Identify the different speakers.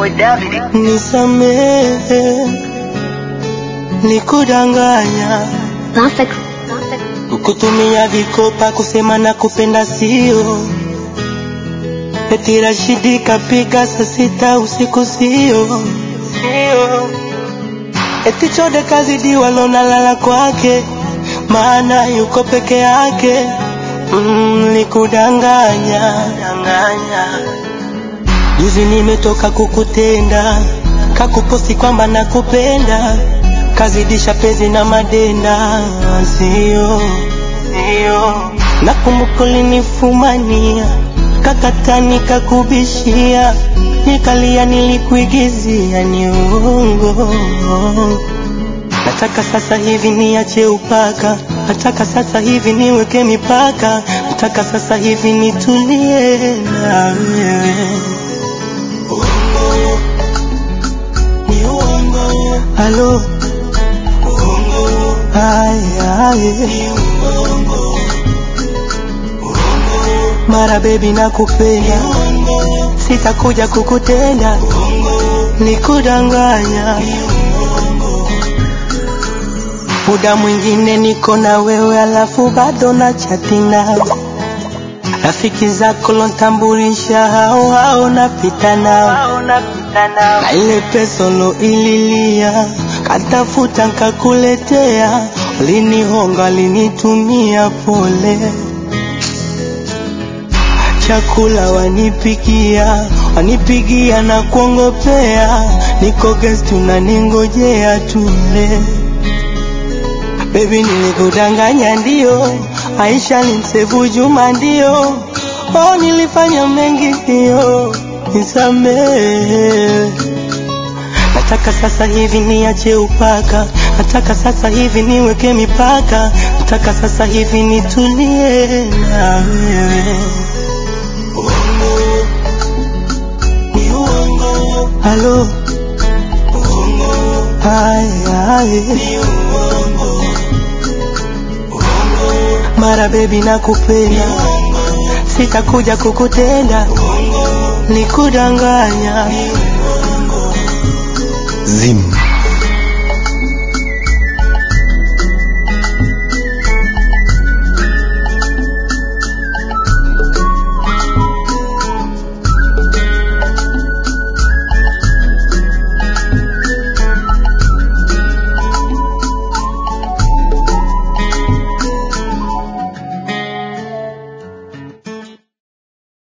Speaker 1: boy David.
Speaker 2: Nisamehe, nikudanganya,
Speaker 3: Perfect.
Speaker 2: kukutumia vikopa kusema na kupenda sio. Eti Rashidi kapiga saa sita usiku sio, sio. Eti Chode kazidiwa lona lala kwake, maana yuko peke yake. Mm, nikudanganya, danganya. Juzi nimetoka kukutenda, kakuposti kwamba nakupenda, kazidisha penzi na madenda, sio sio. Nakumbuka ulinifumania, kakata nikakubishia, nikalia, nilikuigizia, ni uongo. Nataka sasa hivi niache upaka, nataka sasa hivi niweke mipaka, nataka sasa hivi nitulie na wewe. Uongo, ni uongo. Halo, uongo. Haya, ni uongo. Uongo. Mara baby nakupenda, sitakuja kukutenda, nikudanganya. Muda mwingine niko na wewe, alafu bado na chati nawe rafiki zako lontambulisha hao hao napita nao na ile pesa ililia katafuta nkakuletea ulinihonga linitumia pole chakula wanipikia wanipigia na kuongopea niko guest unaningojea tule Baby nilikudanganya ndio, Aisha nimsevu Juma ndio, oh nilifanya mengi ndio, nisamehe. Nataka sasa hivi niache upaka, nataka sasa hivi niweke mipaka, nataka sasa hivi nitulie na wewe. Uongo, ni uongo. Halo, uongo. Haya, haya. Ni uongo. Mara baby nakupenda, sitakuja kukutenda, nikudanganya.
Speaker 4: Zim.